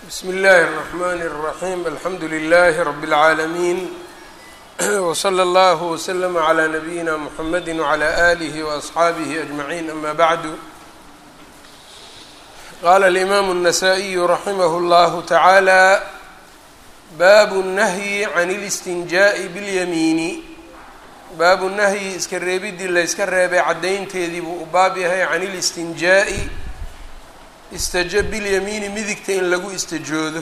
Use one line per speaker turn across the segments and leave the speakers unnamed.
bsm اllahi الرحmn الرaحيم alxamdu لlh رb العaalمين وslى اllه وslm عlى نbyina mحamedi وعlى آlih وأصxaabih أجمعين ama bعd qala الإmam النsائي raximh اllah taعalى bab الnahyi عan الاstinjaaءi bاlyamiini baabu nahyi iska reebidii la yska reebay caddaynteedii buu u baab yahay can اlistinjaaءi istaja bilyamiini midigta in lagu istajoodo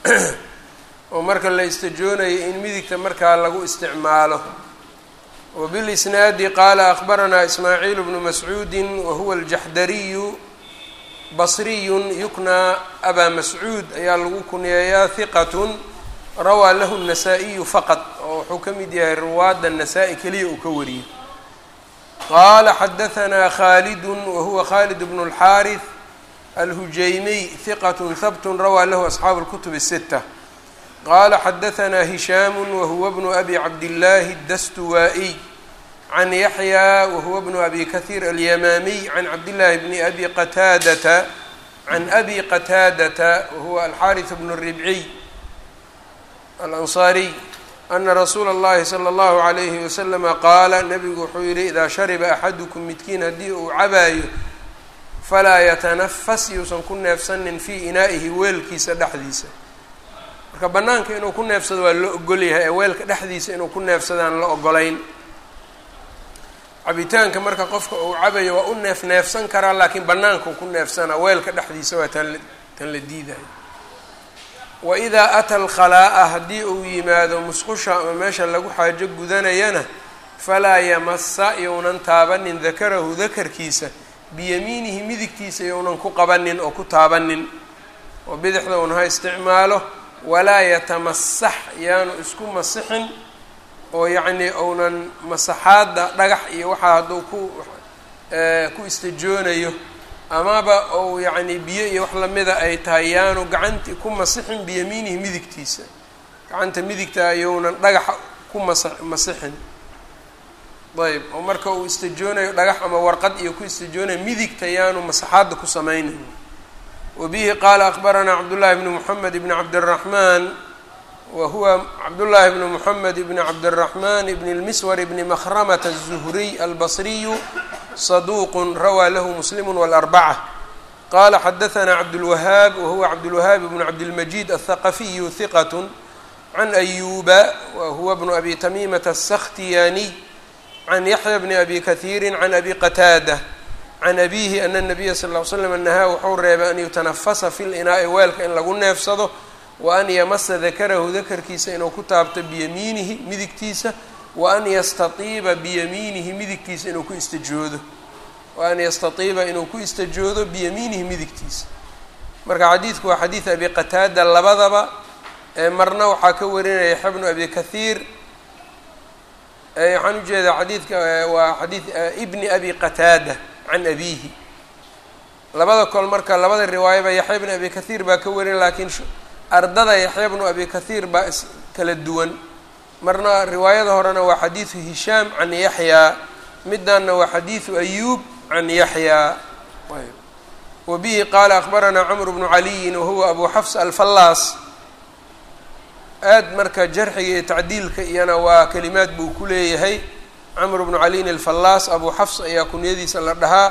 oo marka la istajoonayo in midigta markaa lagu isticmaalo wa bilisnaadi qaala akhbaranaa ismaaciil bnu mascuudi wahuwa aljaxdariyu basriyun yuknaa abaa mascuud ayaa lagu kunyeeyaa hiqatun rawaa lahu الnasaa-iyu faqad oo wuxuu ka mid yahay ruwaadda nasaa-i keliya uu ka wariyey qaala xadahanaa khalidu wahuwa khalid bnu اlxaariث alhujaymiy hiqat habt rawaa lahu asxaabu اlkutub الsita qaala xadahanaa hishaamu wahuwa bnu abi cabdillaahi dastuwaa-iy can yaxya wahuwa bnu abi kahiir alyamaamiy can cabdillaahi bni abi qataadata can abi qataadata wahuwa alxaariث bnu ribciy alansaariy ana rasuula اllahi salى اllahu عalayhi waslama qaala nabigu wuxuu yihi idaa shariba axadukum midkiin haddii uu cabaayo falaa yatanafas yuusan ku neefsanin fii inaa'ihi weelkiisa dhexdiisa marka bannaanka inuu ku neefsado waa loo ogol yahay ee weelka dhexdiisa inuu ku neefsadaan la ogolayn cabitaanka marka qofka uu cabayo waa u neef neefsan karaa laakiin bannaanka ku neefsanaa weelka dhexdiisa waa tan tan la diidayo wa idaa ata alkhalaa'a haddii uu yimaado musqusha ama meesha lagu xaajo gudanayana falaa yamasa younan taabanin dakarahu dakarkiisa biyamiinihi midigtiisa younan ku qabanin oo ku taabanin oo bidixda un ha isticmaalo walaa yatamasax yaanu isku masixin oo yacnii ounan masaxaadda dhagax iyo waxaa hadduu ku ku istajoonayo amaba ou yacnii biyo iyo wax lamida ay tahay yaanu gacanti ku masixin biyamiinihi midigtiisa gacanta midigta ayounan dhagaxa ku masa masixin ayb oo marka uu istajoonayo dhagax ama warqad iyo ku istajoonayo midigta yaanu masaxaadda ku samaynayn wa bihi qaala akbaranaa cabdullaahi bni moxamed bni cabdiraxmaan wa huwa cabdullaahi bni moxamed bni cabdiraxmaan bni lmiswar bni makhramata الzuhriy albasriyu saduuqun rawaa lahu muslimu wاlarbaca qaala xadahanaa cabdulwahaab wahuwa cabdulwahaab bnu cabdilmajiid aلthaqafiyu hiqat can ayuba wa huwa bnu abi tamimata aلsakhtiyaaniy can yaxya bni abi kahiiri can abi qataada can abihi ana nabiya sal ll ly slam nahaa wuxuu reebay an yutanafasa fi linaa'i weelka in lagu neefsado wa an yamasa dakarahu dakarkiisa inuu ku taabto biyamiinihi midigtiisa wa an yastatiiba biyamiinihi midigtiisa inuu ku istajoodo wa an yastatiiba inuu ku istajoodo biyamiinihi midigtiisa marka xadiidku waa xadiid abi qataada labadaba marna waxaa ka warinaya yaxya bnu abi kahiir waxaan ujeedaa xadiidka waa xadiid ibni abi qataada can abihi labada kol marka labada riwaayaba yaxya bni abi kahiir baa ka warin laakiin ardada yaxya bnu abi kahiir baa is kala duwan marna riwaayada horena waa xadiidu hishaam can yaxyaa midanna waa xadiidu ayuub can yaxyaa wa bihi qaala akbaranaa camr bnu caliyin wahuwa abu xafs alfallaas aad marka jarxiga iyo tacdiilka iyana waa kelimaad buu ku leeyahay camr bnu caliin alfallaas abu xafs ayaa kunyadiisa la dhahaa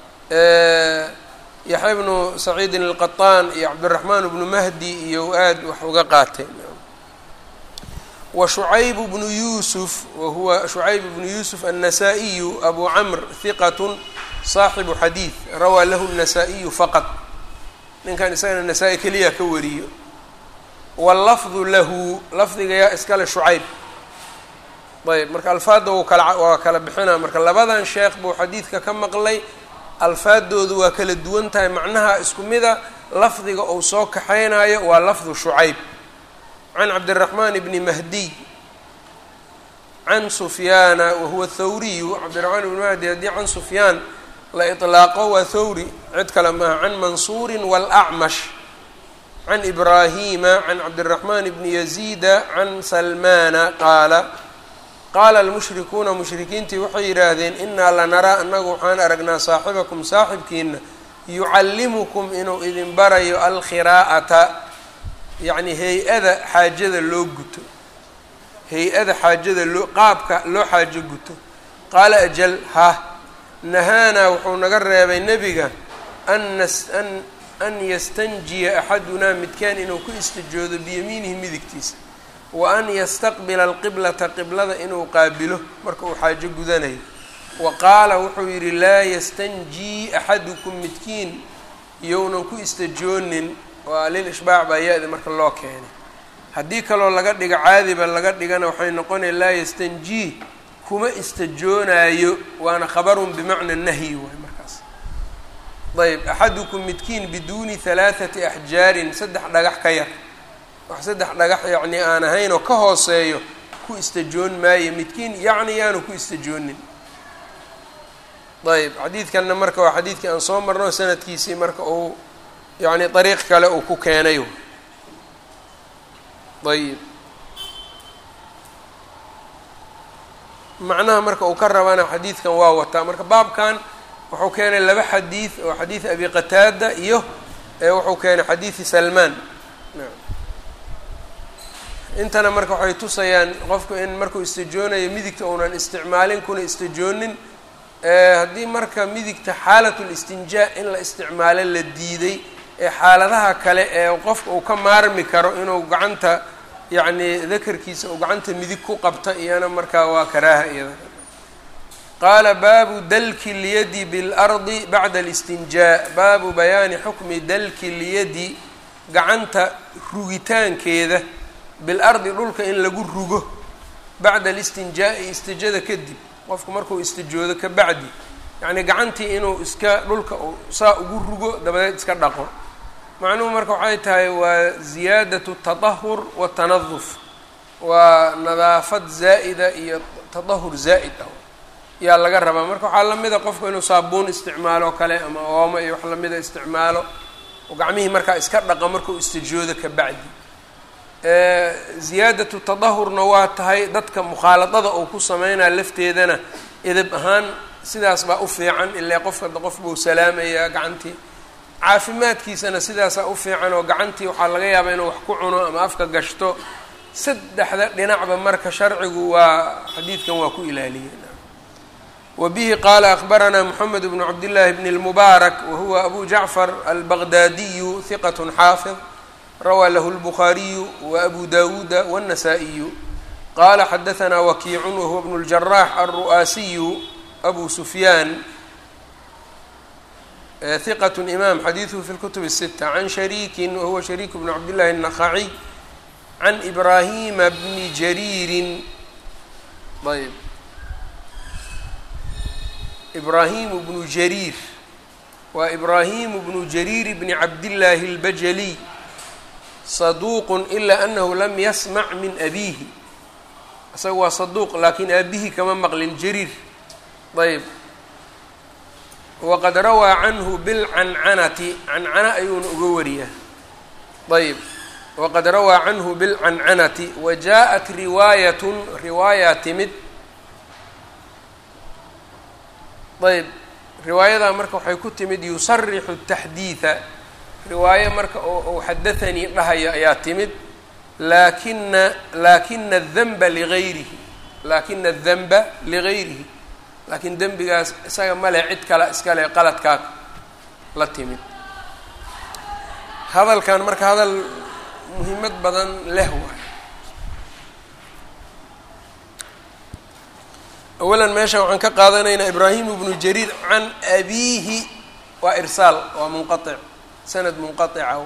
yaxya bnu saciidin alqaطaan iyo cabdiraxmaan bnu mahdi iyo aad wax uga qaateen wa shucayb bnu yuusuf wahuwa shucayb bnu yuusuf annasaa'iyu abu camr hiqat saaxibu xadiid rawaa lahu الnasaa-iyu faqad ninkan isagana nasaa-i keliya ka wariyo wallafdu lahu lafdiga yaa iskale shucayb ayb marka alfaadda wuu kala waa kala bixinaa marka labadan sheekh buu xadiidka ka maqlay alfaadoodu waa kala duwan tahay macnaha isku mida lafdiga uu soo kaxaynayo waa lafdu shucayb can cabdiraxmaan bni mahdiy can sufyaana wahuwa thawriyu cabdiraxmaan ibni mahdi haddii can sufyaan la iطlaaqo waa thawri cid kale maaha can mansuuri wاlacmash can ibraahima can cabdiraxmaan bni yaziida can salmaana qaala qaala almushrikuuna mushrikiintii waxay yidhaahdeen inaa lanaraa annagu waxaan aragnaa saaxibakum saaxibkiina yucallimukum inuu idin barayo alkhiraa'ata yacni hay-ada xaajada loo guto hay-ada xaajada loo qaabka loo xaajo guto qaala ajal ha nahaanaa wuxuu naga reebay nebiga an nas an an yastanjiya axadunaa midkaan inuu ku istijoodo biyamiinihi midigtiisa wa an yastaqbila alqiblata qiblada inuu qaabilo marka uu xaajo gudanayo wa qaala wuxuu yidhi laa yastanjii axadukum midkiin iyounan ku istajoonin waa lil ishbaac baa ya-da marka loo keenay haddii kaloo laga dhigo caadiba laga dhigana waxay noqonaya laa yastanjii kuma istajoonaayo waana khabarun bimacna nahyi waay markaas ayb axadukum midkiin biduuni halaathati axjaarin saddex dhagax ka yar wax saddex dhagax yacni aan ahayn oo ka hooseeyo ku istajoon maayo midkiin yacni yaanu ku istajoonin ayb xadiidkanna marka waa xadiidkii aan soo marno sanadkiisii marka uu yacni dariiq kale uu ku keenay ayib macnaha marka uu ka rabana xadiidkan waa wataa marka baabkan wuxuu keenay laba xadiid oo xadiid abi qataada iyo wuxuu keenay xadiidi salmaan intana marka waxay tusayaan qofku in markuu istijoonayo midigta uunan isticmaalin kuna istijoonin haddii marka midigta xaalatul istinjaa in la isticmaalo la diiday ee xaaladaha kale ee qofka uu ka maarmi karo inuu gacanta yacni dakarkiisa uu gacanta midig ku qabta iyana markaa waa karaaha iyada qaala baabu dalki lyadi biاlardi bacda alistinjaa baabu bayaani xukmi dalki lyadi gacanta rugitaankeeda bilardi dhulka in lagu rugo bacda alistinjaa'i istijada kadib qofku markuu istijoodo ka bacdi yacni gacantii inuu iska dhulka saa ugu rugo dabadeed iska dhaqo macnuhu marka waxay tahay waa ziyaadatu tatahur watanaduf waa nadaafad zaa'ida iyo tatahur zaa'id ah yaa laga rabaa marka waxaa lamida qofku inuu saabuun isticmaalo kale ama oomo iyo wax lamida isticmaalo oo gacmihii markaa iska dhaqa markuu istijoodo ka bacdi ziyaadatu tadahurna waa tahay dadka mukhaaladada uu ku sameynaya lafteedana edab ahaan sidaas baa u fiican ilaa qofka qof buu salaamayaa gacantii caafimaadkiisana sidaasaa u fiican oo gacantii waxaa laga yaabaa inuu wax ku cuno ama afka gashto saddexda dhinacba marka sharcigu waa xadiidkan waa ku ilaaliyey wa bihi qaala akbaranaa moxamed bnu cabdillaahi bni lmubaarak wahuwa abu jacfar albaqdaadiyu hiqat xaafid rawaa lahu lbukhaariyu waabu dawuuda wاnnasaa-iyu qaala xadahanaa wakiicun wahuwa bnu ljarax alru'aasiyu abu sufyaan hiqat imaam xadiiduhu fi lkutub الsita can shariikin wahuwa shariik bnu cabdillahi الnakhaciy can ibraahima bni jariirin ayb ibraahimu bnu jariir waa ibraahimu bnu jariir bni cabdillaahi اlbajaliy saduuq ilaa anahu lam yasmac min abiihi isaga waa saduuq laakiin aabihii kama maqlin jariir ayb waqad rawaa canhu bilcancanati cancana ayuuna uga wariyaa ayb waqad rawaa canhu bilcancanati wa jaaءat riwaayatun riwaayaa timid ayb riwaayadaa marka waxay ku timid yusarixu taxdiida riwaayo marka oo xadathanii dhahaya ayaa timid laakina laakina adanba ligayrihi laakina adanba ligayrihi laakiin dembigaas isaga male cid kale iskale qaladkaa la timid hadalkan marka hadal muhiimad badan leh waay awalan meeshan waxaan ka qaadanaynaa ibraahim bnu jariir can abiihi waa irsaal waa munqaic sanad munqaica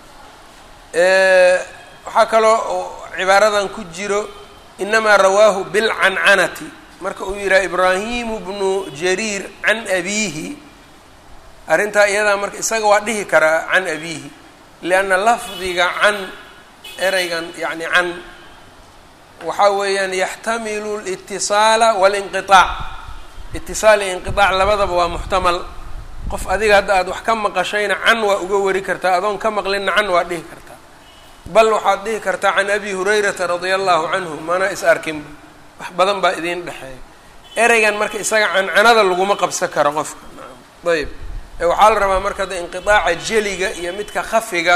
waxaa kaloo oo cibaaradan ku jiro inamaa rawaahu bilcancanati marka uu yidhaha ibraahimu bnu jariir can abiihi arrintaa iyadaa marka isaga waa dhihi karaa can abiihi lianna lafdiga can ereygan yacni can waxaa weeyaan yaxtamilu litisaala walinqiaac itisaal iyo inqiaac labadaba waa muxtamal qof adiga hadda aada wax ka maqashayna can waa uga wari kartaa adoon ka maqlinna can waa dhihi kartaa bal waxaad dhihi kartaa can abi hurayrata radia allahu canhu mana is arkinba wax badan baa idiin dhexeeya ereygan marka isaga cancanada laguma qabsan karo qofka ayb waxaa la rabaa marka da inqiaaca jeliga iyo midka khafiga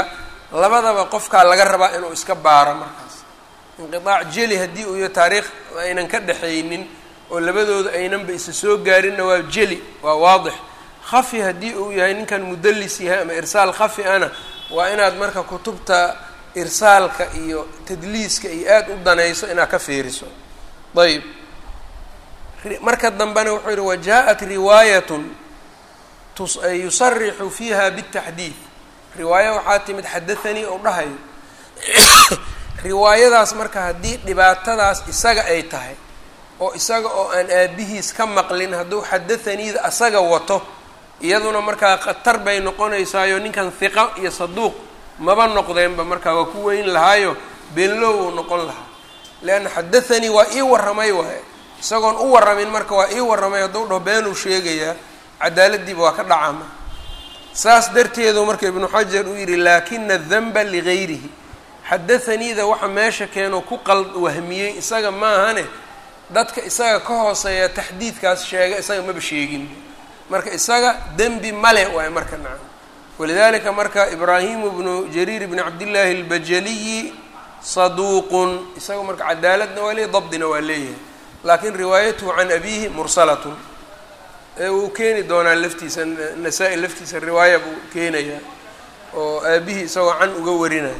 labadaba qofkaa laga rabaa inuu iska baaro markaas inqiaac jeli haddii uu iyo taariikh aynan ka dhexaynin oo labadooda aynanba isa soo gaarinna waa jeli waa waadix khafi haddii uu yahay ninkan mudallis yahay ama irsaal khafi ana waa inaad marka kutubta irsaalka iyo tadliiska iyo aada u danayso inaad ka fiiriso ayb marka dambena wuxuu yihi wajaءat riwaayatun yusarixu fiiha bالtaxdiid riwaayo waxaa timid xadathanii ou dhahayo riwaayadaas marka haddii dhibaatadaas isaga ay tahay oo isaga oo aan aabihiis ka maqlin hadduu xadathaniida asaga wato iyaduna markaa khatar bay noqonaysaayo ninkan hiqa iyo saduuq maba noqdeenba markaa waa ku weyn lahaayo beenlow uu noqon lahaa leanna xadathanii waa ii warramay waaye isagoon u warramin marka waa ii warramay hadduu dhaho beenuu sheegayaa cadaaladiiba waa ka dhacama saas darteedu marka ibnu xajar uu yidhi laakina danba ligayrihi xadathaniida waxa meesha keeno ku qald wahmiyey isaga maahane dadka isaga ka hooseeya taxdiidkaas sheega isaga maba sheegin marka isaga dembi male waaye marka nacam walidalika marka ibraahimu bnu jariir bni cabdillaahi albajaliyi saduuqun isaga marka cadaaladna waa leeyahy dabdina waa leeyahay laakin riwaayatuhu can abihi mursalatun ee wuu keeni doonaa laftiisa nasaa-i laftiisa riwaaya buu keenayaa oo aabihii isagoo can uga warinaya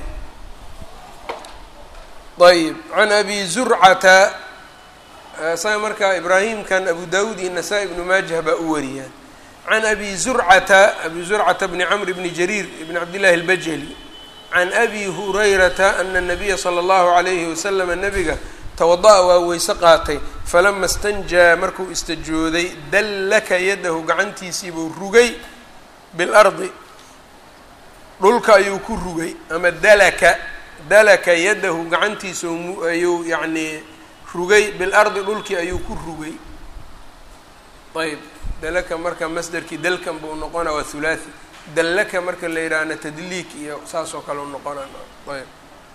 ayb can abi zurcata isaga marka ibraahimkan abu dawud iyo nasaa-i ibnu maajah baa u wariyaan can abi zurcata abi zurcata bni camr bni jariir ibni cabdillahi albajali can abi hurayrata ana nabiya sala allahu alayhi wasalama nabiga tawada-a waa weyse qaatay falama istanjaa markuu istajooday dallaka yadahu gacantiisiibuu rugay bilardi dhulka ayuu ku rugay ama dalaka dalaka yadahu gacantiisa ayuu yacnii rugay bilardi dhulkii ayuu ku rugay ayb dalaka marka masderkii dalkan buu noqona waa hulaathi dallaka marka la yidhaahna tadliik iyo saas oo kale u noqona ayb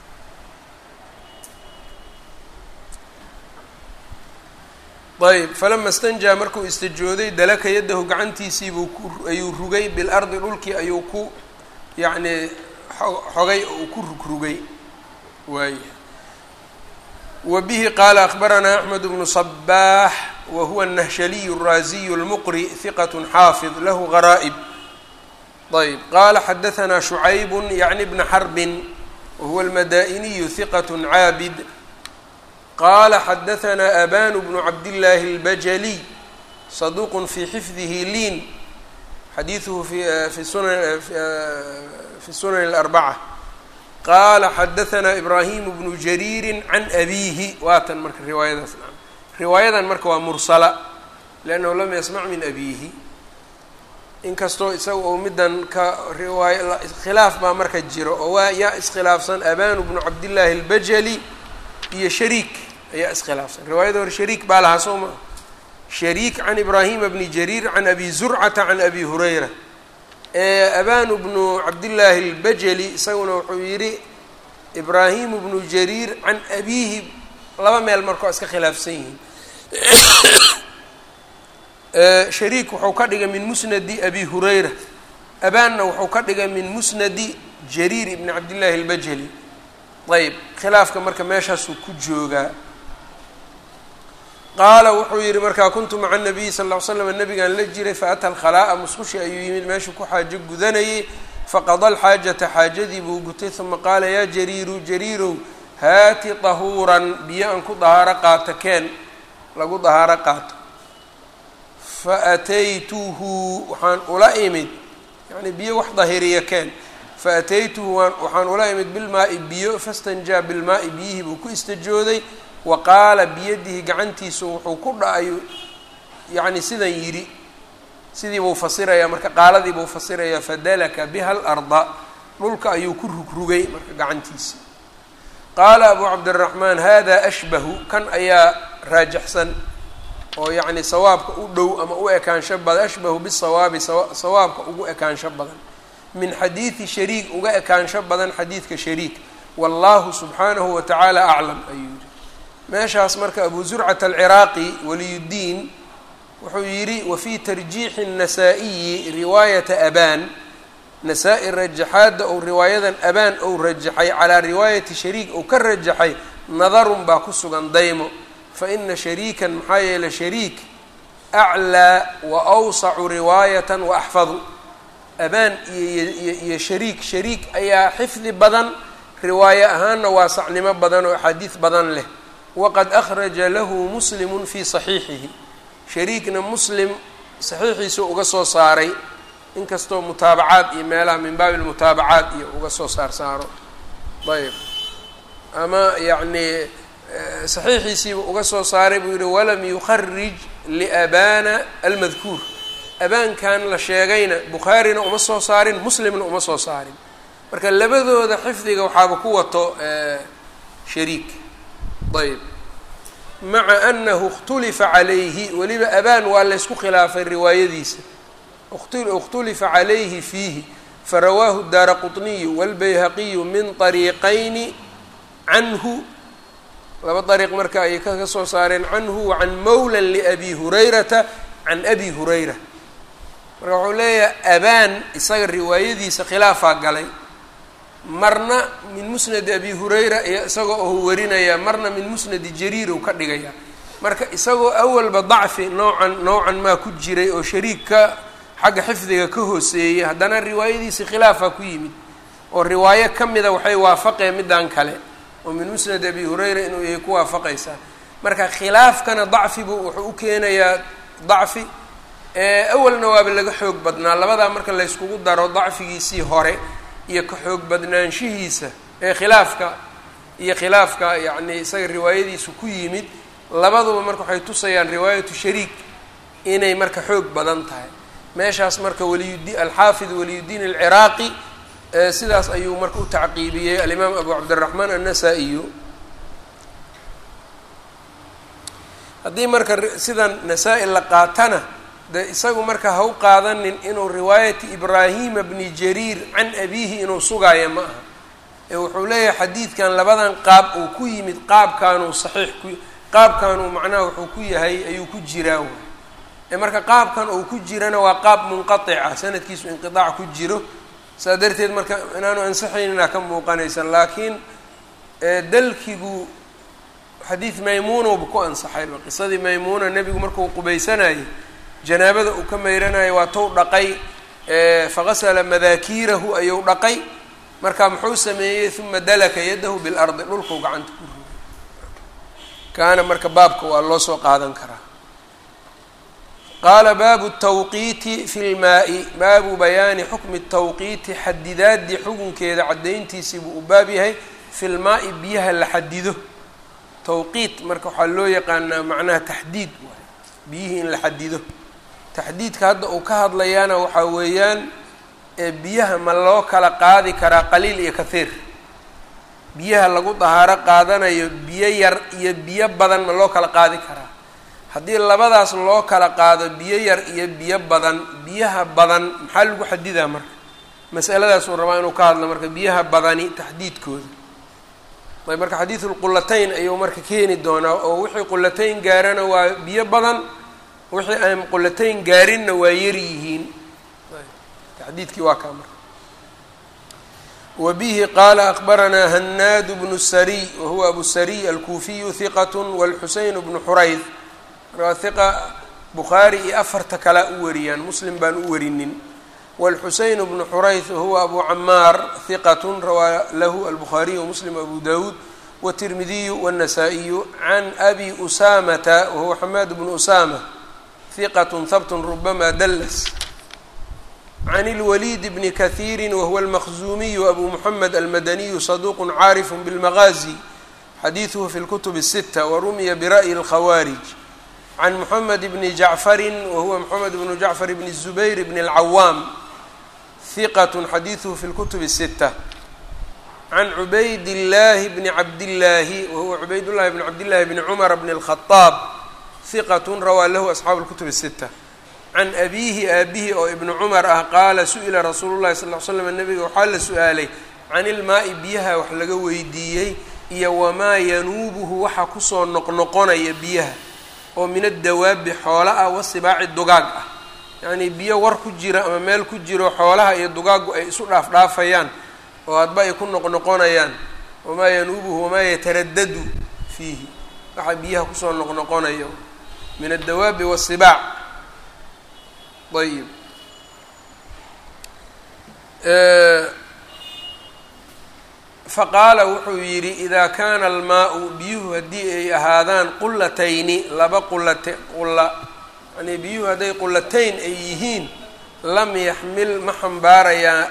ayb falama istanjaa markuu istajooday dalaka yadahu gacantiisiibuu ku ayuu rugay bilardi dhulkii ayuu ku yacnii xogay oo uu ku rugrugay waay wa bihi qaala akbaranaa axmed bnu صbaax wa huwa الnahshaliy الraaziy اlmuqri hiqat xaafid lahu garaa'ib ayb qaala xadahanaa shucayb yacni bna xarbin wa huwa almada'iniyu hiqat caabid qala xadahanaa abanu bnu cabdillaahi اlbajaliy saduuq fi xifdihi liin xadiiduhu fi sunan fi sunan اlarbaca qaala xadahanaa ibraahimu bnu jariiri can abiihi waatan marka riwaayadaas riwaayadan marka waa mursala liannahu lam yasmac min abiihi inkastoo isaga uu middan ka riwaay khilaaf baa marka jiro oo waa yaa iskhilaafsan abanu bnu cabdillaahi اlbajali iyo shariik ayaa iskhilaafsan riwaayada hore shariik baa lahaa soo maa shariik can ibraahima bni jariir can abi zurcata can abi hurayra abanu bnu cabdillaahi اlbajali isaguna wuxuu yidhi ibraahimu bnu jariir can abiihi laba meel marka waa iska khilaafsan yihiin shariik wuxuu ka dhigay min musnadi abi hurayra abaanna wuxuu ka dhigay min musnadi jariir ibni cabdillaahi اlbajali ayb khilaafka marka meeshaasuu ku joogaa qaala wuxuu yihi markaa kuntu maca nabiyi sal ll ly slam nabigaan la jiray faata alkhalaa'a musqushi ayuu yimid meeshuu ku xaajo gudanayay faqada alxaajata xaajadii buu gutay uma qaala yaa jariiru jariirow haati tahuuran biyo aan ku dahaaro qaato keen lagu dahaaro qaato fa ataytuhu waxaan ula imid yani biyo wax dahiriya keen fa ataytuhu waan waxaan ula imid bilmaa'i biyo fastanjaa bilmaa'i biyihii buu ku istajooday wa qaala biyadihi gacantiisu wuxuu ku dhacayo yacni sidan yidhi sidii buu fasirayaa marka qaaladii buu fasirayaa fadalaka biha alarda dhulka ayuu ku rugrugay marka gacantiisa qaala abu cabdiraxmaan hada ashbahu kan ayaa raajaxsan oo yacni sawaabka u dhow ama u ekaansho badan ashbahu bisawaabi sawaabka ugu ekaansho badan min xadiidi shariik uga ekaansho badan xadiidka shariik wallahu subxaanahu wa tacaala aclam ayuu yihi meeshaas marka abu zurcata alciraaqi waliyuddiin wuxuu yidhi wafii tarjiixi الnasaa-iyi riwaayata aban nasaa-i rajaxaadda ou riwaayadan abaan ou rajaxay calaa riwaayati shariik ou ka rajaxay nadarun baa ku sugan daymo fa ina shariikan maxaa yeelay shariik aclaa wa awsacu riwaayatan wa axfadu abaan iyo iyo shariik shariik ayaa xifdi badan riwaaye ahaanna waasacnimo badan oo axaadiis badan leh waqad akhraja lahu muslimun fii saxiixihi shariikna muslim saxiixiisa uga soo saaray inkastoo mutaabacaad iyo meelaha min baabi lmutaabacaat iyo uga soo saar saaro ayb ama yacni saxiixiisiiba uga soo saaray buu yihi walam yukharij liabana almadkuur abaankan la sheegayna bukhaarina uma soo saarin muslimna uma soo saarin marka labadooda xifdiga waxaaba ku wato shariik ayb maca anahu اkhtulifa calayhi weliba abaan waa laysku khilaafay riwaayadiisa اkhtulifa calayhi fiihi farawaahu daara quطniyu wاlbayhaqiyu min طariiqayni canhu laba dariiq marka ayay kaga soo saareen canhu wa can mawla liabi hurayrata can abi hurayra marka wuxuu leeyahay abaan isaga riwaayadiisa khilaafaa galay marna min musnadi abi hurayra iyo isagoo ou warinaya marna min musnadi jariir ou ka dhigaya marka isagoo awalba dacfi noocan noocan maa ku jiray oo shariik ka xagga xifdiga ka hooseeyay haddana riwaayadiisi khilaafaa ku yimid oo riwaayo ka mida waxay waafaqeen middan kale oo min musnad abi hurayra inuu yahay ku waafaqaysaa marka khilaafkana dacfibu wuxuu u keenayaa dacfi awalna waaba laga xoog badnaa labadaa marka layskugu daro dacfigiisii hore iyo ka xoog badnaanshihiisa ee khilaafka iyo khilaafka yacni isaga riwaayadiisu ku yimid labaduba marka waxay tusayaan riwaayatu shariik inay marka xoog badan tahay meeshaas marka waliyudi alxaafid waliyudiin alciraaqi sidaas ayuu marka u tacqiibiyey alimaam abu cabdiraxmaan annasa-iyo haddii marka sidan nasaa-i la qaatana de isagu marka ha u qaadanin inuu riwaayati ibraahima bni jariir can abiihi inuu sugaayo ma aha ee wuxuu leeyahay xadiidkan labadan qaab uu ku yimid qaabkaanuu saxiix ku qaabkanuu macnaha wuxuu ku yahay ayuu ku jiraa way ee marka qaabkan uu ku jirana waa qaab munqatica sanadkiisu inqidaac ku jiro saa darteed marka inaanu ansaxaynina ka muuqanaysa laakiin dalkigu xadiid maymuunowba ku ansaxayba qisadii maymuuna nebigu markuu qubaysanayay janaabada uu ka mayranayo waa tow dhaqay faqasala madaakiirahu ayuu dhaqay marka muxuu sameeyey uma dalaka yadahu bilardi dhulkuu gacanta ku rugay kaana marka baabka waa loo soo qaadan karaa qaala baabu tawqiiti fi lmaa-i baabu bayaani xukmi tawqiiti xadidaadii xukunkeeda caddayntiisii buu u baab yahay fi lmaa-i biyaha la xadido tawqiit marka waxaa loo yaqaanaa macnaha taxdiid waay biyihii in la xadido taxdiidka hadda uu ka hadlayaana waxaa weeyaan biyaha ma loo kala qaadi karaa qaliil iyo kathiir biyaha lagu dahaaro qaadanayo biyo yar iyo biyo badan ma loo kala qaadi karaa haddii labadaas loo kala qaado biyo yar iyo biyo badan biyaha badan maxaa lagu xadidaa marka masaladaasuu rabaa inuu ka hadlo marka biyaha badani taxdiidkooda ayb marka xadiidulqulatayn ayuu marka keeni doonaa oo wixii qulatayn gaarana waa biyo badan wixii aan qulatayn gaarinna waa yar yihiin taxdiidkii waa kaa marka wa bihi qaala akbaranaa hanaadu bnu sariy wahuwa abu sariy alkuufiyu hiqat wاlxuseyn bnu xurayd markaa hiqa bukhaari iyo afarta kalea u wariyaan muslim baan u warinin wاlxuseyn bnu xurayth wahuwa abu camaar hiqat rawaa lahu albukhaariyu wamuslim abu dawuud wالtirmidiyu wالnasaa-iyu can abi usamata wahuwa xamaad bnu usama hiqat habt rubama dallas can اlwaliid bni kahiiri wahuwa almaqzuumiyu abu muxamed almadaniyu saduq caarif bاlmagaazi xadiiduhu fi اlkutub الsita warumiya bira'yi اlkhawaarij can moxamed bni jacfari wahuwa moxamed bnu jacfar bni الzubayr bni اlcawaam hiqat xadiiduhu fi اlkutub الsita can cubayd اllaahi bni cabdillaahi wahuwa cubayd llahi bni cabdillahi bni cumar bni اlkhadaab hiqat rawaa lahu asxaabu اlkutub الsita can abiihi aabihi oo ibnu cumar ah qaala su-ila rasuulu llahi sal l slam nabiga waxaa la su-aalay can ilmaa-i biyaha wax laga weydiiyey iyo wamaa yanuubuhu waxa kusoo noqnoqonaya biyaha oo min addawaabi xoolo ah wasibaaci dugaag ah yacnii biyo war ku jira ama meel ku jiro xoolaha iyo dugaaggu ay isu dhaaf dhaafayaan oo hadba ay ku noqnoqonayaan wamaa yanuubuhu wamaa yataradadu fiihi waxa biyaha kusoo noqnoqonayo min addawaabi waasibaac ayib faqaala wuxuu yidhi idaa kaana almaa-u biyuhu haddii ay ahaadaan qulatayni laba qulate qulla yani biyuhu hadday qulatayn ay yihiin lam yaxmil ma xambaarayaan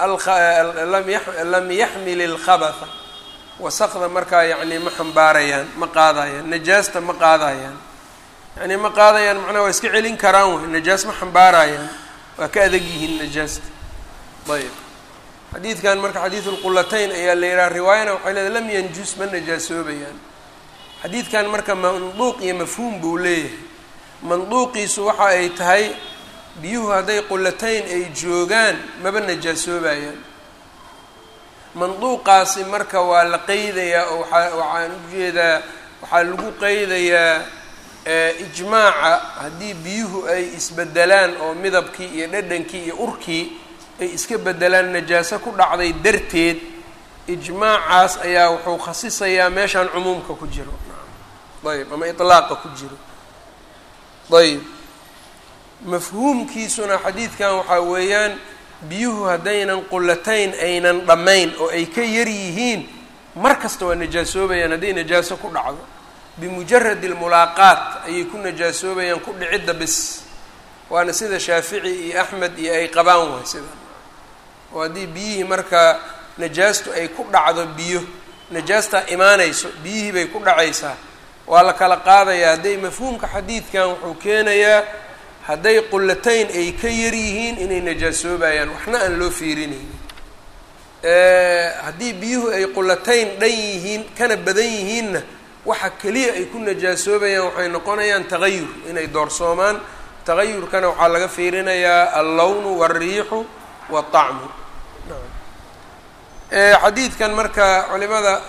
lam yaxmil ilkhabatha wasaqda markaa yacni ma xambaarayaan ma qaadayaan najaasta ma qaadayaan yani ma qaadayaan macnaha waa iska celin karaan wey najaas ma xambaarayaan waa ka adag yihiin najaasta ayb xadiidkan marka xadiidu lqulatayn ayaa la yidhaha riwaayana waxay leedahay lam yanjus ma najaasoobayaan xadiidkan marka manduuq iyo mafhuum buu leeyahay manduuqiisu waxa ay tahay biyuhu hadday qulatayn ay joogaan maba najaasoobayaan manduuqaasi marka waa la qeydayaa oo waaa waxaan ujeedaa waxaa lagu qeydayaa ijmaaca haddii biyuhu ay isbedelaan oo midabkii iyo dhadhankii iyo urkii ay iska bedelaan najaaso ku dhacday darteed ijmaacaas ayaa wuxuu khasisayaa meeshaan cumuumka ku jiro ayb ama itlaaqa ku jiro ayb mafhuumkiisuna xadiidkan waxaa weeyaan biyuhu haddaynan qulatayn aynan dhammayn oo ay ka yar yihiin mar kasta waa najaasoobayaan hadday najaaso ku dhacdo bimujaradi almulaaqaat ayay ku najaasoobayaan ku dhicidda bis waana sida shaafici iyo axmed iyo ay qabaan waay sida oo haddii biyihii markaa najaastu ay ku dhacdo biyo najaastaa imaanayso biyihii bay ku dhacaysaa waa la kala qaadayaa hadday mafhuumka xadiidkan wuxuu keenayaa hadday qulatayn ay ka yar yihiin inay najaasoobayaan waxna aan loo fiirinaynin haddii biyuhu ay qulatayn dhan yihiin kana badan yihiinna waxa keliya ay ku najaasoobayaan waxay noqonayaan tagayur inay doorsoomaan tagayurkana waxaa laga fiirinayaa allawnu waalriixu waالطacmu xadiidkan marka culimada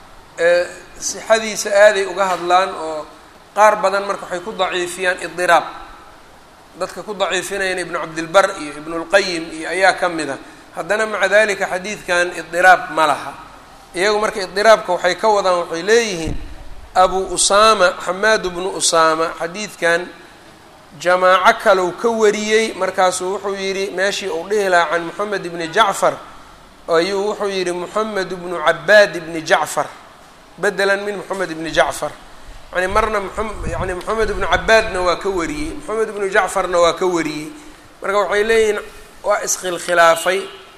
sixadiisa aaday uga hadlaan oo qaar badan marka waxay ku daciifiyaan idiraab dadka ku daciifinayaan ibnu cabdilbar iyo ibnu اlqayim iyo ayaa ka mid a haddana maca dalika xadiidkan idiraab ma laha iyagu marka idiraabka waxay ka wadaan waxay leeyihiin abu usaama xamaad bnu usaama xadiidkan jamaaco kalow ka wariyey markaasuu wuxuu yidhi meeshii uu dhihi lahaa can moxamed ibni jacfar ayuu wuxuu yidhi moxamed ibnu cabaad ibni jacfar bedelan min moxamed ibni jacfar yani marna yani moxamed ibnu cabaadna waa ka wariyey moxamed ibnu jacfarna waa ka wariyey marka waxay leeyihiin waa iskhilkhilaafay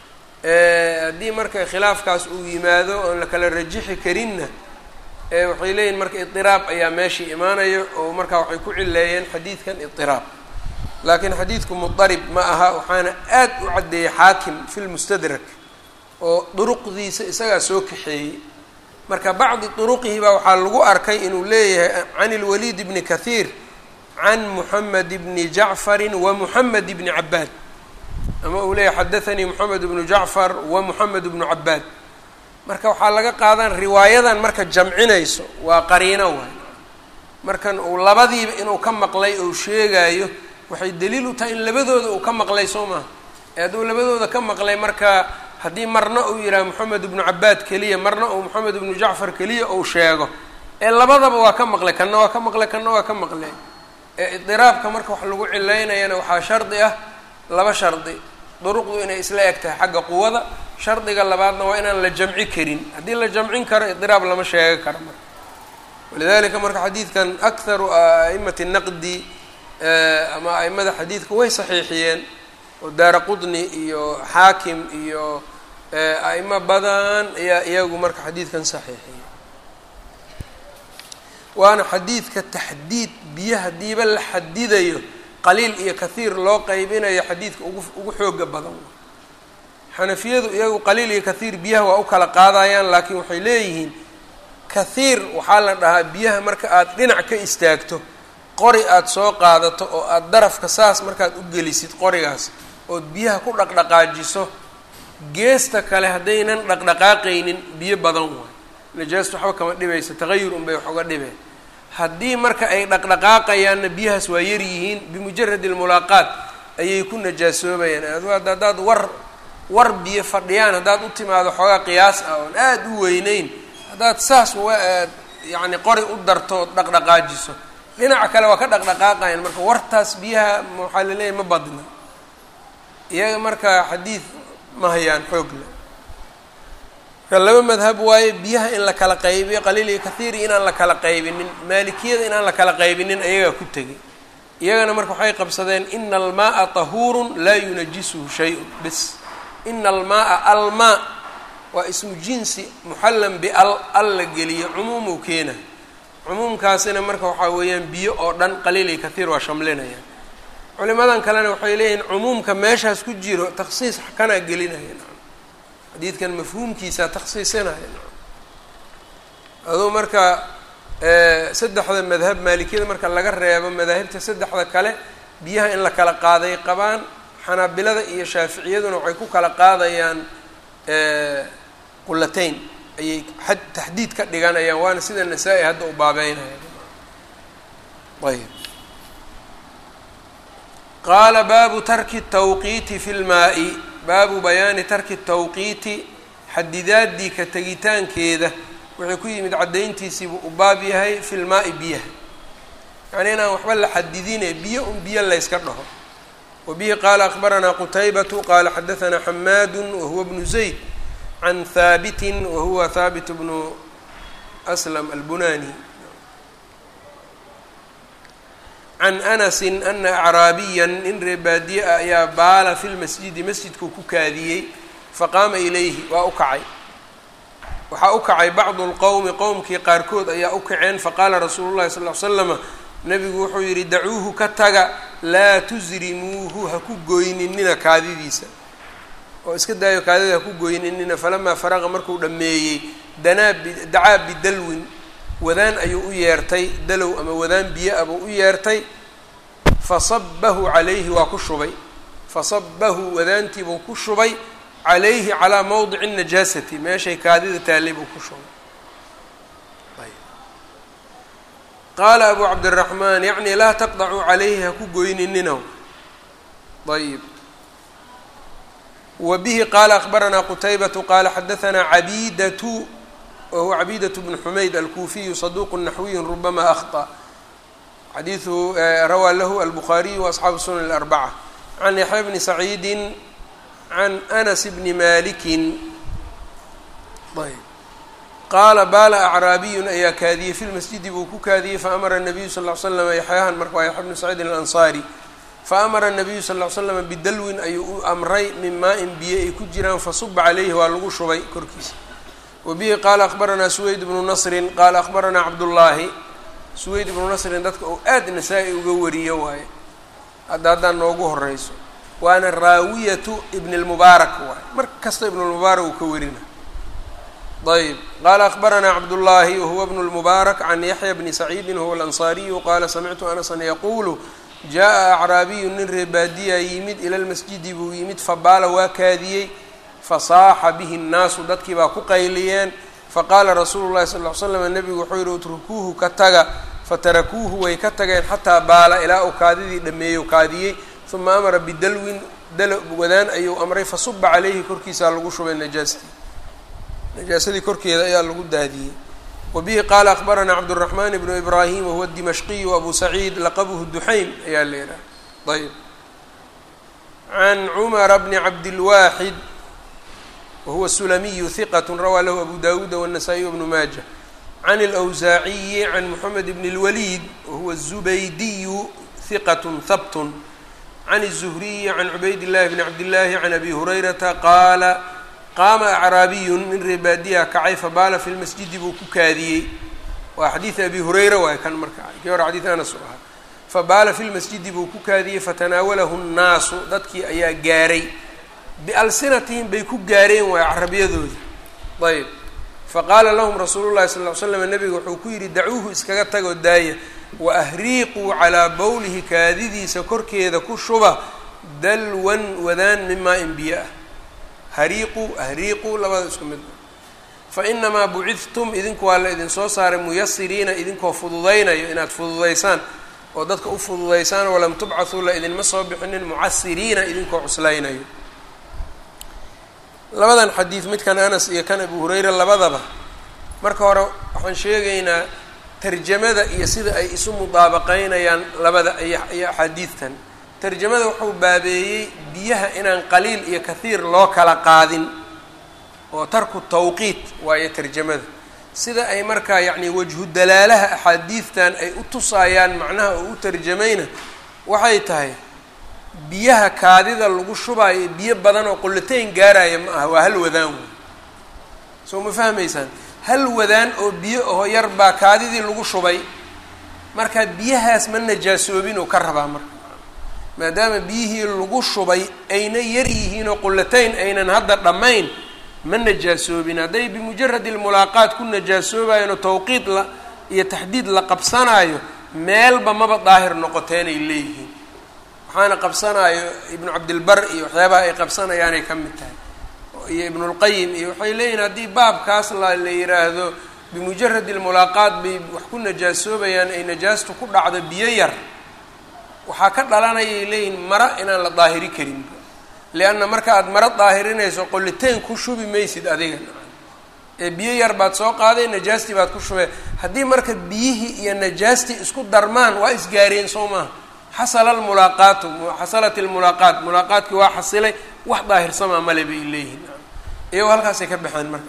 haddii marka khilaafkaas uu yimaado oon la kala rajixi karinna waxay leeyihin marka idiraab ayaa meeshii imaanaya oo markaa waxay ku cileeyeen xadiidkan idiraab laakiin xadiidku mudarib ma aha waxaana aad u caddeeyey xaakim fi lmustadrak oo duruqdiisa isagaa soo kaxeeyey marka bacdi duruqihi baa waxaa lagu arkay inuu leeyahay can ilwaliid bni kathiir can moxamed bni jacfarin wa moxamed bni cabaad ama uu leeyahay xadathanii moxamed bnu jacfar wa moxamed bnu cabaad marka waxaa laga qaadan riwaayadan marka jamcinayso waa qariino waay markan uu labadiiba inuu ka maqlay ou sheegaayo waxay daliil u tahay in labadooda uu ka maqlay soo maha ee hadduu labadooda ka maqlay marka haddii marna uu yidhaha moxamed ibnu cabaad keliya marna uu moxamed ibnu jacfar keliya uu sheego ee labadaba waa ka maqlay kanna waa ka maqlay kanna waa ka maqlay ee idiraabka marka wax lagu cilaynayana waxaa shardi ah laba shardi duruqdu inay isla eg tahay xagga quwada shardiga labaadna waa inaan la jamci karin haddii la jamcin karo idiraab lama sheega karo marka walidalika marka xadiidkan akharu a'imati naqdi ama a'imada xadiidka way saxiixiyeen oo daara qudni iyo xaakim iyo a'imo badan ayaa iyagu marka xadiidkan saxiixiyey waana xadiidka taxdiid biyo hadiiba la xadidayo qaliil iyo kathiir loo qeybinayo xadiidka ugu ugu xooga badan xanafiyadu iyagu qaliil iyo kathiir biyaha waa u kala qaadayaan laakiin waxay leeyihiin kathiir waxaa la dhahaa biyaha marka aada dhinac ka istaagto qori aada soo qaadato oo aada darafka saas markaad u gelisid qorigaas ood biyaha ku dhaqdhaqaajiso geesta kale haddaynan dhaqdhaqaaqaynin biyo badan waay najaastu waxba kama dhibaysa tagayur unbay wax uga dhibeen haddii marka ay dhaqdhaqaaqayaanna biyahaas waa yar yihiin bimujaradi almulaaqaat ayay ku najaasoobayaan haddaad war war biyo fadhiyaan haddaad u timaado xoogaa qiyaas ah oon aada u weyneyn haddaad saas waaad yacni qori u darto ood dhaqdhaqaajiso dhinaca kale waa ka dhaqdhaqaaqayan marka wartaas biyaha waxaa laleeyahay ma badna iyaga marka xadiid ma hayaan xoog le marka laba madhab waaye biyaha in la kala qaybiyo qaliil iyo kathiiri inaan la kala qaybinin maalikiyada inaan la kala qaybinin ayagaa ku tegay iyagana marka waxay qabsadeen ina almaaa tahuurun laa yunajisuhu shay-un bis ina almaaa almaa waa ismu jinsi muxallan bial al la geliyo cumuumuu keena cumuumkaasina marka waxaa weeyaan biyo oo dhan qaliil iyo kathiir waa shamlinayaan culimadan kalena waxay leeyihiin cumuumka meeshaas ku jiro takhsiis kanaa gelinaya xadiidkan mafhuumkiisaa takhsiisinaya aduu marka saddexda madhab maalikiyada marka laga reebo madaahibta saddexda kale biyaha in la kala qaaday qabaan xanaabilada iyo shaaficiyaduna waxay ku kala qaadayaan qulatayn ayay xad taxdiid ka dhiganayaan waana sida nasaa-i hadda u baabeynaya ayb qaala baabu tarki tawqiiti fi lmaa-i baabu bayaani tarki tawqiiti xadidaadii ka tegitaankeeda wuxuu ku yimid caddayntiisiibuu u baab yahay fi lmaa-i biyaha yacnii inaan waxba la xadidine biyo un biyo layska dhaho wa bihi qaala akbaranaa qutaybatu qaala xadahanaa xamaadu wahuwa bnu zayd can haabitin wahuwa haabit bnu aslam albunani can anasin ana acraabiyan nin reebaadiye ah ayaa baala fi lmasjidi masjidkuu ku kaadiyey faqaama ilayhi waa u kacay waxaa u kacay bacdu lqowmi qowmkii qaarkood ayaa u kaceen faqaala rasuulu llahi sal ll ly slama nabigu wuxuu yidhi dacuuhu ka taga laa tusrimuuhu ha ku goyninina kaadidiisa oo iska daayo kaadida ha ku goyninina falamaa faraqa markuu dhammeeyey danaa dacaa bidalwin wadaan ayuu u yeertay dalow ama wadaan biyo abuu u yeertay fasabahu calayhi waa ku shubay fasabahu wadaantiibuu ku shubay calayhi calaa mowdici najaasati meeshay kaadida taallay buu ku shubay qaala abu cabdiraxmaan yacni laa taqdacuu calayhi ha ku goynininaw ayb wa bihi qaala akbaranaa qutaybatu qaala xadahanaa cabidatu wahuwa cabidatu bnu xumayd alkuufiyu saduuqu naxwiyu rubama akhطأ xadiiثu rawaa lahu albukhaariyu waasxaabu sunan اlarbaca can yaxya bni saciidi can anas bni maliki ayb qaala baala acraabiyun ayaa kaadiyey fi lmasjidi buu ku kaadiyey faamara nabiyu sal ll slama yaxyahan marka waa yaxya bnu saciidin alansaari faamara nabiyu sal ll slama bidalwin ayuu u amray min maa-in biyo ay ku jiraan fasuba calayhi waa lagu shubay korkiisa wa bihi qaala akbaranaa suweyd bnu nasrin qaala akbaranaa cabdullaahi suweyd ibnu nasrin dadka uu aad nasaa-i uga wariyo waaye hadda haddaan noogu horeyso waana raawiyatu ibn lmubaarak waaye mar kasta ibn lmubaarak uu ka warina ayb qaala akbaranaa cabdullaahi wahuwa bnu lmubaarak can yaxya bni saciidin huwa alansaariyu qaala samictu anasan yaquulu jaa acraabiyu nin reebaadiyaa yimid ila lmasjidi buu yimid fabaala waa kaadiyey fasaaxa bihi nnaasu dadkii baa ku qayliyeen faqaala rasuulu llahi sal ll ly slam nebigu wuxuu yihi utrukuuhu ka taga fatarakuuhu way ka tageen xataa baala ilaa uu kaadidii dhameeyo kaadiyey uma amara bidalwin dalo wadaan ayuu amray fasuba calayhi korkiisaa lagu shubay najaastii najaasadii korkeeda ayaa lagu daadiyey wa bihi qaala akbaranaa cabduraxmaan bnu ibraahim wahuwa dimashqiyu abu saciid laqabuhu duxaym ayaa la yidhaha ayb can cumara bni cabdilwaaxid wahuwa sulamiyu hiqat rawaa lahu abu dawuuda wالnasaa-iy wbnu maaja can اlأwsaaciyi can moxamed bn اlwaliid wahuwa الzubaydiyu hiqat habt can الzuhriyi can cubayd llahi bni cabdillaahi can abi hurayrata qaala qaama acraabiyun nin reebaadiya kacay fabaala fi lmasjidi buu ku kaadiyey waa xadiid abi hurayra waay kan marka kii hore xadiid anas u ahaa fabaala fi lmasjidi buu ku kaadiyey fatanaawalahu nnaasu dadkii ayaa gaaray bialsinatihim bay ku gaareen waay carabyadoodii ayb faqaala lahum rasuulu llahi sal ly slam nebiga wuxuu ku yidhi dacuuhu iskaga tagoo daaya wa ahriiquu calaa bowlihi kaadidiisa korkeeda ku shuba dalwan wadaan min maa in biyo ah hariiqu ahriiqu labada isku mid fa inamaa bucidtum idinku waa la idinsoo saaray muyasiriina idinkoo fududaynayo inaad fududaysaan oo dadka u fududaysaan walam tubcathuu la idinma soo bixinin mucasiriina idinkoo cuslaynayo labadan xadiid midkan anas iyo kan abu hurayra labadaba marka hore waxaan sheegaynaa tarjamada iyo sida ay isu mudaabaqeynayaan labada iyo iyo axaadiidtan tarjamada wuxuu baabeeyey biyaha inaan qaliil iyo kathiir loo kala qaadin oo tarku tawqiit waayo tarjamada sida ay markaa yacni wajhu dalaalaha axaadiidtan ay u tusaayaan macnaha oo u tarjamayna waxay tahay biyaha kaadida lagu shubaayo biyo badan oo qullatayn gaaraya ma aha waa hal wadaan wey soo ma fahmaysaan hal wadaan oo biyo aho yar baa kaadidii lagu shubay marka biyahaas ma najaasoobin oo ka rabaa marka maadaama biyihii lagu shubay ayna yar yihiin oo qullatayn aynan hadda dhammayn ma najaasoobin hadday bimujaradi lmulaaqaat ku najaasoobayan oo tawqiid la iyo taxdiid la qabsanaayo meelba maba daahir noqoteenay leeyihiin waxaana qabsanaayo ibnu cabdilbar iyo waxyaabaha ay qabsanayaanay ka mid tahay iyo ibnulqayim iyo waxay leeyihin haddii baabkaas la la yiraahdo bimujaradi lmulaaqaat bay wax ku najaasoobayaan ay najaastu ku dhacdo biyo yar waxaa ka dhalanayay leeyihin mara inaan la daahiri karin lianna marka aada maro daahirinayso qolliteen ku shubi maysid adiga ee biyo yar baad soo qaaday najaastii baad ku shubee haddii marka biyihii iyo najaastii isku darmaan waa isgaareen soo maaha xasala almulaaqaatu xasalat almulaaqaat mulaaqaatkii waa xasilay wax daahirsamaa male bay leeyihiin iyagoo halkaasay ka baxeen marka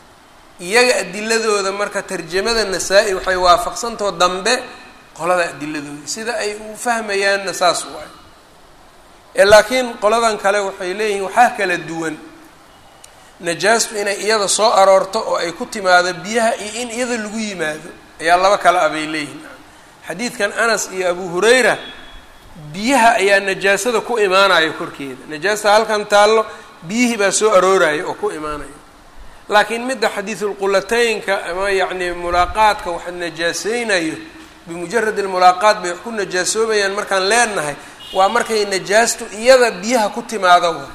iyaga adiladooda marka tarjamada nasaa-i waxay waafaqsantao dambe qolada adiladooda sida ay u fahmayaanna saas waay ee laakiin qoladan kale waxay leeyihiin waxaa kala duwan najaastu inay iyada soo aroorto oo ay ku timaado biyaha iyo in iyada lagu yimaado ayaa laba kale ah bay leeyihiin xadiidkan anas iyo abu hurayra biyaha ayaa najaasada ku imaanaya korkeeda najaasta halkan taallo biyihii baa soo arooraya oo ku imaanaya laakiin midda xadiidulqulataynka ama yacni mulaaqaadka wax najaaseynayo bimujarad almulaaqaat bay wax ku najaasoobayaan markaan leenahay waa markay najaastu iyada biyaha ku timaado wa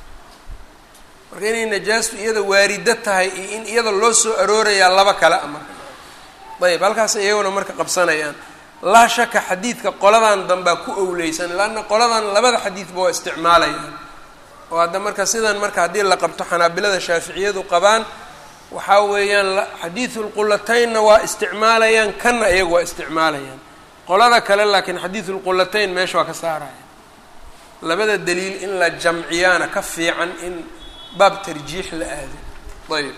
marka inay najaastu iyada waarido tahay iyo in iyada loo soo aroorayaa laba kale a marka ayb halkaas iyaguna marka qabsanayaan laa shaka xadiidka qoladan dambaa ku owleysan laanna qoladan labada xadiidba waa isticmaalayaan oo hadda marka sidan marka haddii la qabto xanaabilada shaaficiyadu qabaan waxaa weeyaan xadiidulqulataynna waa isticmaalayaan kanna iyagu waa isticmaalayaan qolada kale laakiin xadiidulqulatayn meesha waa ka saaraya labada daliil in la jamciyaana ka fiican in baab tarjiix la aado ayb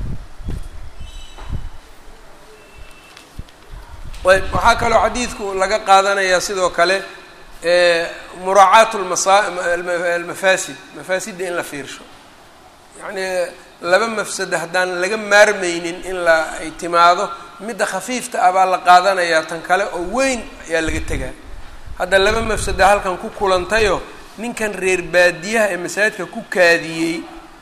ayb waxaa kaloo xadiidku laga qaadanayaa sidoo kale muraacaat lmasalmafaasid mafaasidda in la fiirsho yacnii laba mafsado haddaan laga maarmaynin in la ay timaado midda khafiifta ah baa la qaadanayaa tan kale oo weyn ayaa laga tegaa hadda laba mafsado halkan ku kulantayoo ninkan reer baadiyaha ee masaajidka ku kaadiyey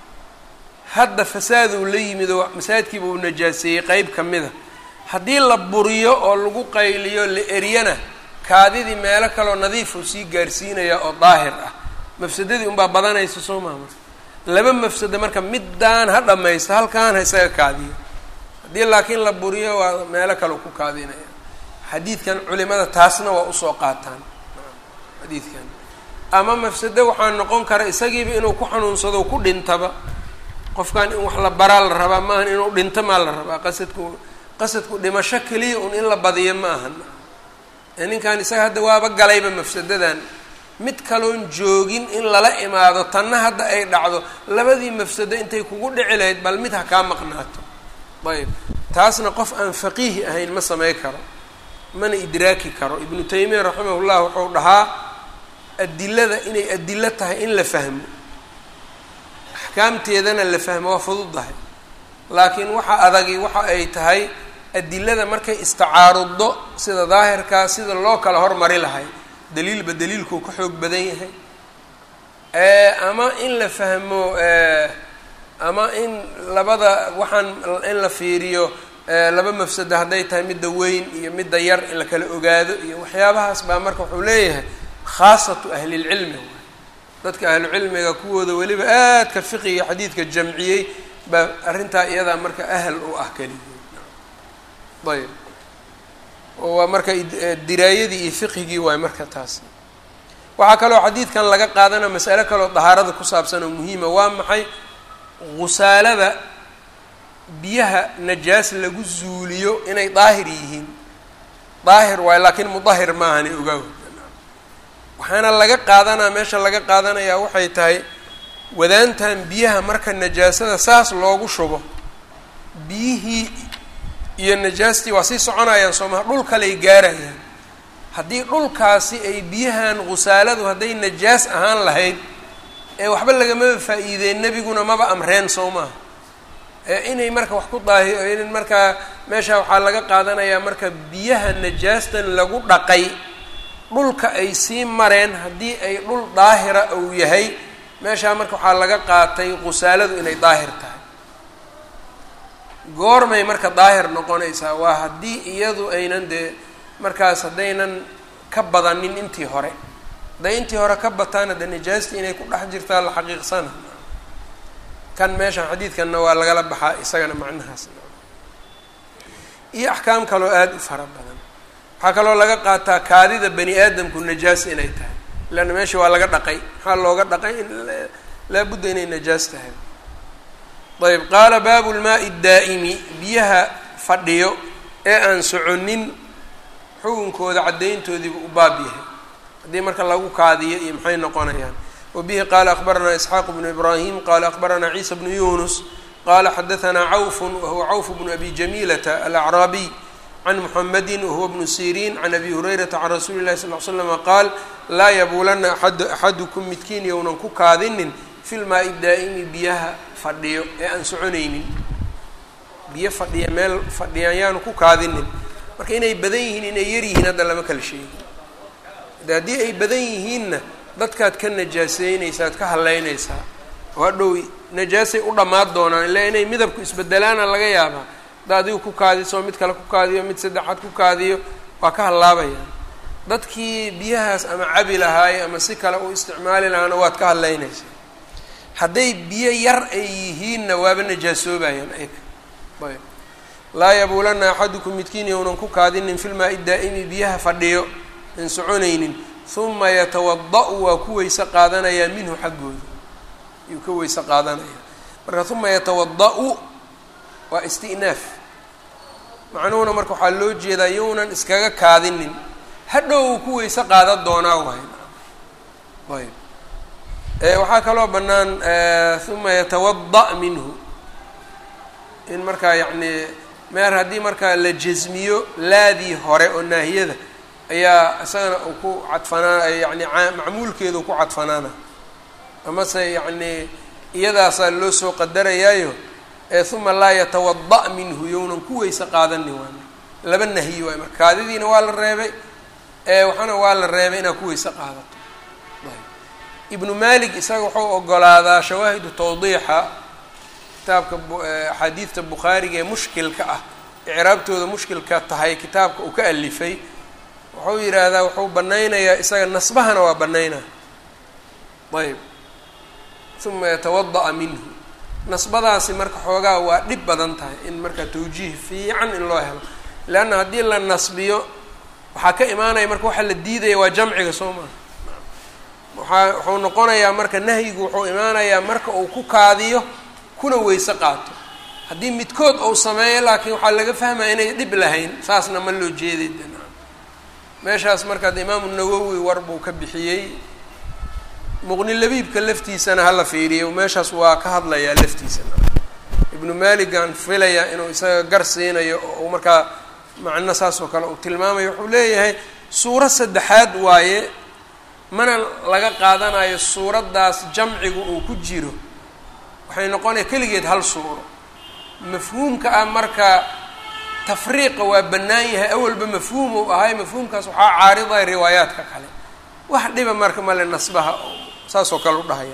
hadda fasaaduu la yimid oo masaajidkiiba uu najaaseeyey qeyb ka mida haddii la buriyo oo lagu qayliyo la eryana kaadidii meelo kaleoo nadiifuu sii gaarsiinayaa oo daahir ah mafsadadii unbaa badanaysa soo maha marka laba mafsado marka middaan ha dhammaysto halkaan ha isaga kaadiyo haddii laakiin la buriyo waa meelo kale ku kaadinaya xadiidkan culimada taasna waa usoo qaataan xadiidkan ama mafsado waxaa noqon kara isagiiba inuu ku xanuunsado ku dhintaba qofkan in wax la baraa la rabaa maahan inuu dhinto maa la rabaa qasadku qasadku dhimasho keliya un in la badiyo ma ahan ninkan isaga hadda waaba galayba mafsadadan mid kaloon joogin in lala imaado tanna hadda ay dhacdo labadii mafsado intay kugu dhici lahayd bal mid ha kaa maqnaato ayb taasna qof aan faqiihi ahayn ma samey karo mana idraaki karo ibnu taymiya raximahullah wuxuu dhahaa adilada inay adilo tahay in la fahmo axkaamteedana la fahmo waa fududahay laakiin waxa adagi waxa ay tahay adilada markay istacaaruddo sida daahirkaa sida loo kala hormari lahay daliilba daliilkuu ka xoog badan yahay ama in la fahmo ama in labada waxaan in la fiiriyo laba mafsado hadday tahay midda weyn iyo midda yar in la kala ogaado iyo waxyaabahaas baa marka wuxuu leeyahay khaasatu ahlilcilmi waay dadka ahlucilmiga kuwooda weliba aadka fiqiga xadiidka jamciyey baa arrintaa iyadaa marka ahal u ah keligood ayb waa marka diraayadii iyo fiqhigii waay marka taas waxaa kaloo xadiidkan laga qaadana masale kaloo dahaarada ku saabsan oo muhiima waa maxay khusaalada biyaha najaas lagu zuuliyo inay daahir yihiin daahir waayo laakiin mudahir maahani ogaaw waxaana laga qaadanaa meesha laga qaadanayaa waxay tahay wadaantan biyaha marka najaasada saas loogu shubo biyihii iyo najaastii waa sii soconayaan soomaha dhul kaley gaarayaan haddii dhulkaasi ay biyahan khusaaladu hadday najaas ahaan lahayd ee waxba lagamaba faa-iideen nebiguna maba amreen soo maaha ee inay marka wax ku daahi in markaa meesha waxaa laga qaadanayaa marka biyaha najaastan lagu dhaqay dhulka ay sii mareen haddii ay dhul daahira uu yahay meeshaa marka waxaa laga qaatay khusaaladu inay daahir tahay goormay marka daahir noqonaysaa waa haddii iyadu aynan dee markaas haddaynan ka badanin intii hore hadday intii hore ka bataana dee najaastii inay ku dhex jirtaa la xaqiiqsana kan meeshan xadiidkanna waa lagala baxaa isagana macnahaas iyo axkaam kaloo aada u fara badan waxaa kaloo laga qaataa kaadida bani aadamku najaas inay tahay leanna meesha waa laga dhaqay maxaa looga dhaqay in laabudda inay najaas tahay ayb qaala baabu lmaai daa'imi biyaha fadhiyo ee aan soconin xukunkooda caddayntoodiiba u baab yahay haddii marka lagu kaadiyo iyo maxay noqonayaan wabihi qaala akbaranaa isxaaq bnu ibraahim qaala akbaranaa ciisa bnu yunus qala xadaanaa cawfun wahuwa cawf bnu abi jamiilata alacraabiy can muxamedi wahuwa bnu siriin can abi hurayrata can rasuuli lahi sal l slama qaal laa yabuulana axadukum midkiin yownan ku kaadinin fi lmaai daa'imi biyaha fadhiyo ee aan soconaynin biyo fadhiya meel fadhiyaan yaanu ku kaadinin marka inay badan yihiin inay yar yihiin hadda lama kala sheegi de haddii ay badan yihiinna dadkaad ka najaaseynaysaa ad ka haleynaysaa oo hadhow najaasay u dhammaad doonaan ilaa inay midabku isbedelaana laga yaabaa hadda adigu ku kaadiso mid kale ku kaadiyo mid saddexaad ku kaadiyo waa ka hallaabayaan dadkii biyahaas ama cabi lahaaye ama si kale u isticmaali lahaana waad ka hadleynaysaa hadday biyo yar ay yihiinna waaba najaasoobayaan ayka ayb laa yabuulana axadukum midkiin yownan ku kaadinin filmaa-i daa'imi biyaha fadhiyo aan soconaynin huma yatawada-u waa ku weyse qaadanayaa minhu xaggooda ayuu ka weyse qaadanaya marka huma yatawada-u waa isti'naaf macnuhuna marka waxaa loo jeedaa yownan iskaga kaadinin hadhow uu ku weyse qaadan doonaa waay ayb waxaa kaloo bannaan huma yatawada' minhu in markaa yacni meer haddii markaa la jasmiyo laadii hore oo naahiyada ayaa isagana uu ku cadfanaa yani macmuulkeedu ku cadfanaana amase yacni iyadaasaa loo soo qadarayaayo ee huma laa yatawada' minhu yownan ku weyse qaadanin waay laba nahyi waay marka kaadidiina waa la reebay waxaana waa la reebay inaad ku weyse qaadato ibnu malik isaga wuxuu ogolaadaa shawaahidu tawdiixa kitaabka axaadiidta bukhaariga ee mushkilka ah icraabtooda mushkilka tahay kitaabka uu ka alifay wuxuu yidhaahdaa wuxuu banaynayaa isaga nasbahana waa banaynaa ayb uma yatawada-a minhu nasbadaasi marka xoogaa waa dhib badan tahay in marka tawjiih fiican in loo helo leanna haddii la nasbiyo waxaa ka imaanaya marka waxaa la diidaya waa jamciga soo maha waaa wuxuu noqonayaa marka nahyigu wuxuu imaanayaa marka uu ku kaadiyo kuna weyse qaato haddii midkood uu sameeyo laakiin waxaa laga fahmaya inay dhib lahayn saasna ma loo jeeday meeshaas markaad imaamu nawowi war buu ka bixiyey muqni labiibka laftiisana hala fiiriyo meeshaas waa ka hadlayaa laftiisana ibnu maligan filayaa inuu isaga gar siinayo oo uu markaa macno saas oo kale uu tilmaamayo wuxuu leeyahay suuro saddexaad waaye mana laga qaadanayo suuraddaas jamcigu uu ku jiro waxay noqonaya keligeed hal suuro mafhuumka ah marka tafriiqa waa bannaan yahay awalba mafhuum uu ahay mafhuumkaas waxaa caaridaya riwaayaadka kale wax dhiba marka male nasbaha saas oo kale u dhahaya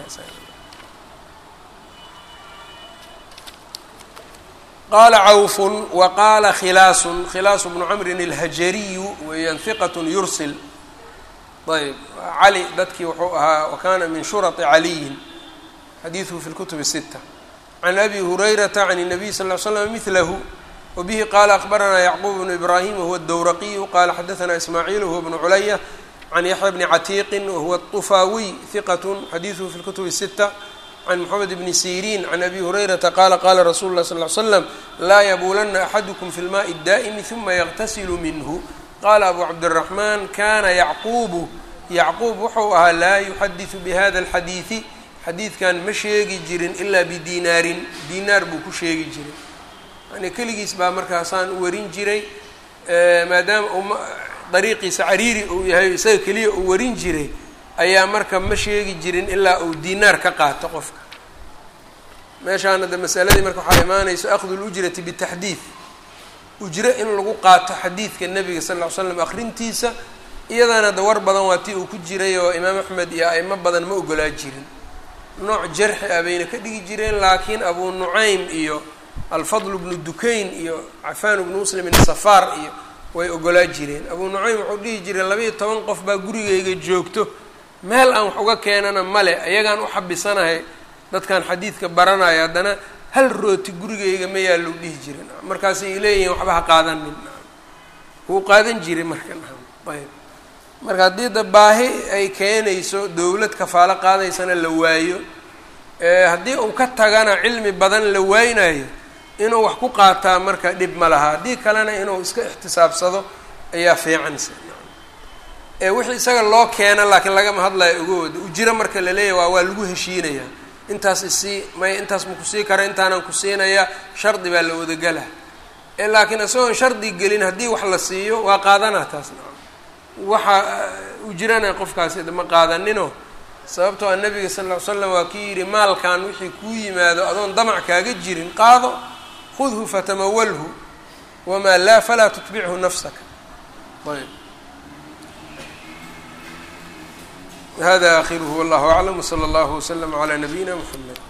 qaala cawfun wa qaala khilaasun khilaasu bnu camrin alhajariyu weeyaan hiqat yursil ayb cali dadkii wuxuu ahaa wa kana min shurati caliyin xadiiduhu fi lkutub الsita can abi hurayrata can الnabiy sal ly slam milahu wbihi qala akbaranaa yacquub bnu ibrahim wahuwa dowraqiyu qala xadaثna ismaaciil wahuwa bnu culaya can yaxya bni catiiqin wahuwa طufaawiy hiqat xadiiثuhu fi اlkutub الsita can mxamed bni siriin can abi hurayrata qala qala rasulu lah sal ly slam laa yabuulana axadukum fi lmaءi اdaa'imi ثuma yaqtasilu minhu qala abu cabdالraxman kana yacquubu yacquub wuxuu ahaa laa yuxadiثu bihada اlxadiiثi xadiidkan ma sheegi jirin ilaa bidinaarin dinaar buu ku sheegi jiray yani keligiis baa markaasaan u warin jiray maadaama uu dariiqiisa cariiri uu yahay isaga keliya uu warin jiray ayaa marka ma sheegi jirin ilaa uu dinaar ka qaato qofka meeshaan hadda masaladii marka waxaa imaanayso akhdu lujrati bitaxdiid ujro in lagu qaato xadiidka nebiga sal ll ly slam akrintiisa iyadana da war badan waa tii uu ku jiray oo imaam axmed iyo a'imo badan ma ogolaa jirin nooc jarxi ah bayna ka dhigi jireen laakiin abu nucaym iyo alfadl bnu dukayn iyo cafaan bnu muslim safaar iyo way ogolaa jireen abu nucaym wuxuu dhihi jiray labaiyo toban qof baa gurigayga joogto meel aan wax uga keenana male ayagaan u xabisanahay dadkan xadiidka baranaya haddana hal rooti gurigayga ma yaalou dhihi jiren markaasay leeyihiin waxba ha qaadanin wuu qaadan jiray marka ayb marka haddii da baahi ay keenayso dowlad kafaalo qaadaysana la waayo haddii uu ka tagana cilmi badan la waynayo inuu wax ku qaataa marka dhib ma laha haddii kalena inuu iska ixtisaabsado ayaa fiicansa wixii isaga loo keena laakiin lagama hadlayo ogooda ujiro marka la leeyahy waa waa lagu heshiinayaa intaas isii may intaas ma kusii kara intaanan ku siinaya shardi baa la wadagala laakiin isagoon shardi gelin haddii wax la siiyo waa qaadanaa taasna waxa ujirana qofkaasi ma qaadaninoo sababtoo a nabiga sal ll ly slam waa kii yidhi maalkan wixii kuu yimaado adoon damac kaaga jirin qaado khudhu fatamawalhu wamaa laa falaa tutbichu nafsaka ayb hada akhiruhu wallahu aclam wslى اllahu wslm عlى nabiyina mxamed